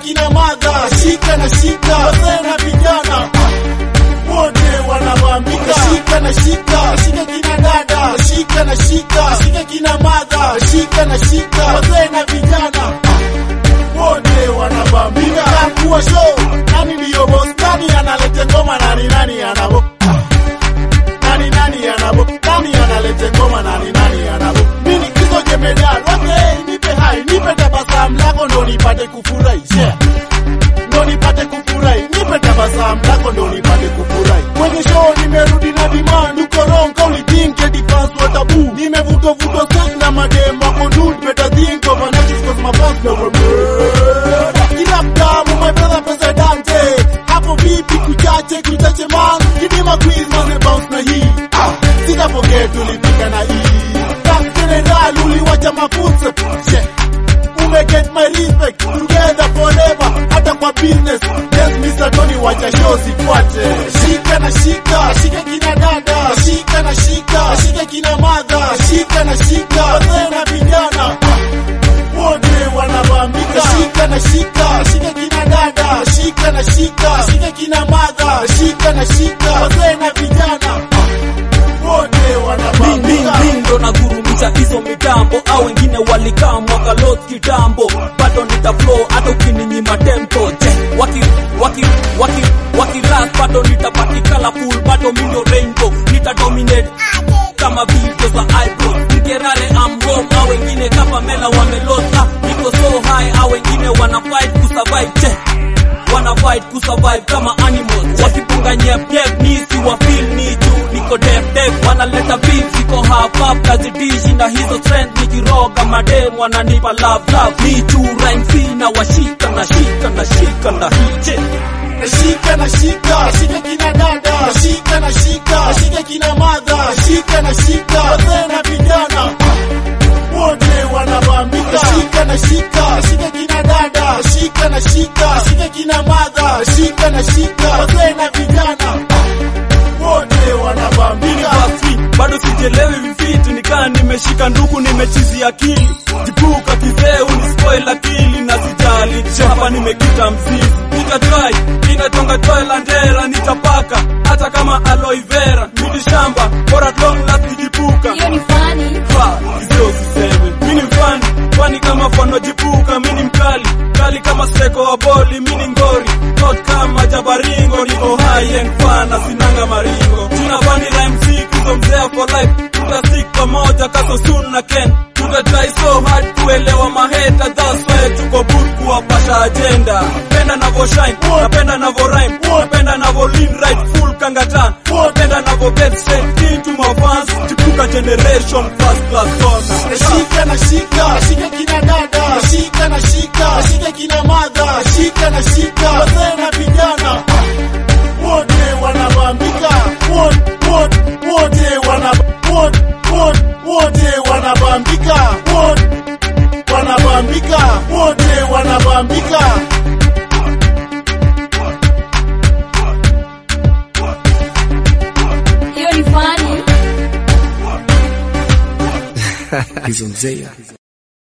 kina madha, shika na shika, wazee na vijana wote wanabambika, shika na shika, shika kina dada, shika na shika, shika kina madha, shika na shika, wazee na vijana wote wanabambika. Kuwa show, nani ndiyo boss, nani analete ngoma, nani nani anabo nani nani anabo, nani analete ngoma, nani nani anabo. Mimi kizo jemedal, okay, nipe hai, nipe tabasamu lako ndo nipate kufurahi, yeah ndo nipate kufurahi, nipe tabasamu lako ndo nipate kufurahi. Kwenye show nimerudi na demand, uko wrong, kauli think the fans wa tabu. Nimevutwa vutwa sex na madem wako dude, better think of an artist cause my fans know we're murder. Kila mtamu my brother presidente, hapo vipi kuchache kuchache man, kidima quiz maze bounce na hii. Ah, sita forget tulipika na hii. Thanks general uliwacha mafuta. Yeah ume get my respect together forever hata kwa business yes Mr. Tony wacha show sifuate shika na shika shika kina dada shika na shika shika kina madha shika na shika wazee na vijana wote wanabambika shika na shika shika kina dada shika na shika shika kina madha shika na shika wazee na vijana wote Ding, ding, wanabambika ding, ndo nagurumisha hizo mitambo au wengine walikaa mwaka lot kitambo bado nita flow hata ukininyima tempo je waki waki waki waki rap bado nitabaki colorful bado mindo rainbow nita dominate kama video za eyebrow nikerale am home au wengine kama mela wamelota niko so high au wengine wana fight kusurvive je wana fight kusurvive kama animals wakipunga nyep nyep ni si wa feel ni juu niko def def wanaleta beef siko half up kazidishi na hizo strength nikiroga madem wananipa love love ni juu rhyme sina washika na shika na shika na hiche shika na shika shika kina dada shika na shika shika kina madha shika na shika wazee na vijana wote wanabambika shika na shika shika kina dada shika na shika shika kina madha shika na shika wazee na vijana wote wanabambika Basi, bado sijelewi vifitu nikaa nimeshika ndugu nimechizi akili jipuka kizee unispoil akili na sijali hapa nimekita mzizi nitatrai ninatonga toy landera nitapaka hata kama aloe vera midi shamba bora long last nijipuka hiyo ni funny. Fa, hizo usiseme mini mfani kwani kama fano jipuka mini mkali kali kama seko wa boli mini ngori not kama jabaringo niko high and fana sinanga maringo tunafani rhyme sick hizo mzee for life tutasik pamoja kaso soon na ken tutatry so hard kuelewa maheta that's why tuko boot kuwapasha agenda penda navo shine napenda navo rhyme napenda navo lean right full kangatan napenda navo get straight into my fans chipuka generation first class honor shika na shika shika kina dada shika na shika shika kina madha shika na shika wazee na vijana wote wanabambika wote wote wote wana wote wote wote wanabambika wote wanabambika wote wanabambika hiyo ni funny. hizo mzee